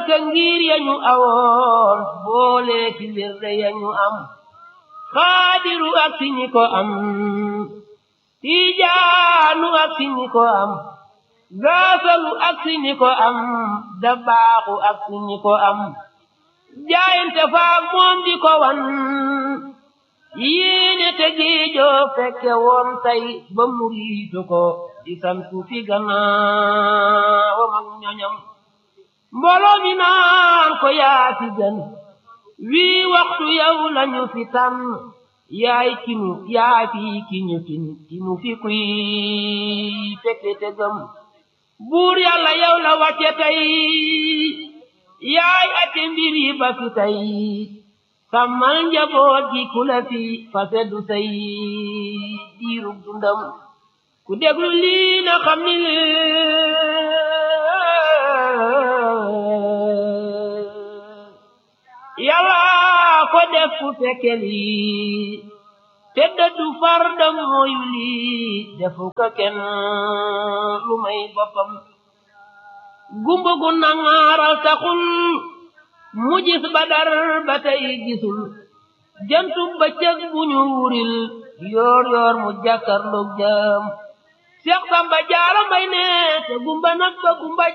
ka ngir yañu awoon boole ci wirde yañu am xaadiru ak si ñi ko am tijaanu ak si ñi ko am gaasalu ak si ñi ko am dabaaxu ak si ñi ko am jaayante faak moom di ko wan yéene te géejoo fekke woon tey ba muriitu ko di santu fi gannaawam ak ñoñam mbooloo mi naan ko yaa fi gën wii waxtu yow lañu fi tànn yaay kinu yaa fi kiñu kin kinu fi kuy fekke te gëm buur yàlla yow la wàcce tey yaay ate mbir yi ba fi tey sàmmal njaboot gi ku la fi fase du say diirug dundam ku déglu lii na xam ni yàlla ko def ku fekke lii te dëddu far da mooyu lii defu ko kenn lu may boppam gumba gu nangaaral taxul mu gis badar ba tey gisul jantu bëccëg bu ñu wuril yoor yoor mu jàkkarloog jëm Seex Samba Jaara Mbay ne te gumba nag ba gumba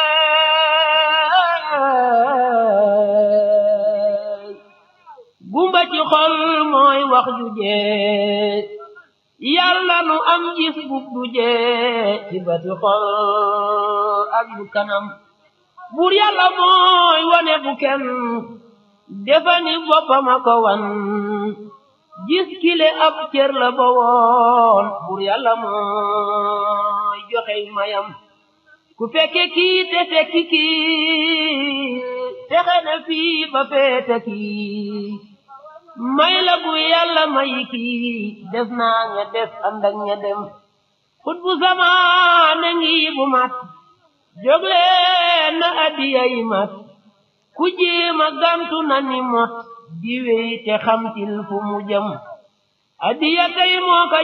jeey gumba ci xol mooy wax ju jee yàlla nu am gis bub du jee ci bati xol ak bu kanam buur yàlla mooy wane bu kenn defani boppam a ko wan gis kile ab cër la ba woon buur yàlla mooy joxey mayam ku fekke kii te fekki kii texe na fii ba feete kii may la bu yàlla mayi kii def naa ña des ànd ak ña dem xut bu zamaane ngi bu mat jógleen na addiya yi mat ku jéema gantu na ni mot di wey te xamtil fu mu jëm addiya tey moo ko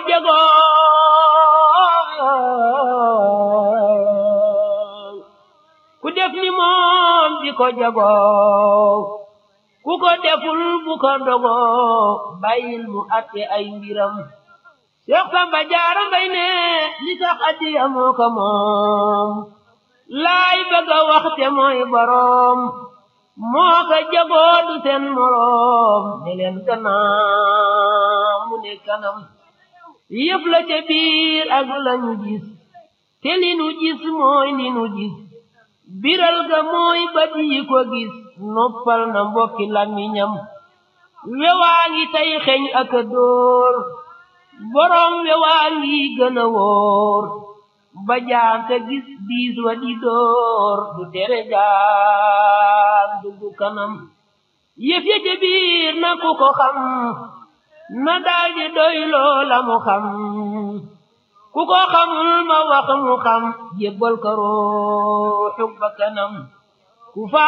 jagoo ku def ni moom di ko jagoo ku ko deful bu ko dogoo bàyyil mu atte ay mbiram Seex Samba Jaara Mbay ne li tax addiya moo ko moom laay bëgg a waxte mooy boroom moo ko jagoo du seen moroom ne leen gannaaw mu ne kanam yëf la ca biir ak lañu gis te li nu gis mooy li nu gis biral ga mooy bët yi ko gis noppal na mbokki làmmiñam wewaa ngi tey xeñ ak a dóor boroom wewaa ngi gën a wóor ba jaan te gis diis wa di dóor du tere jaan duggu kanam yëf ya ca biir na ku ko xam na daldi doy loola mu xam ku ko xamul ma wax mu xam jébbal ko ruuxu ba kanam ku fa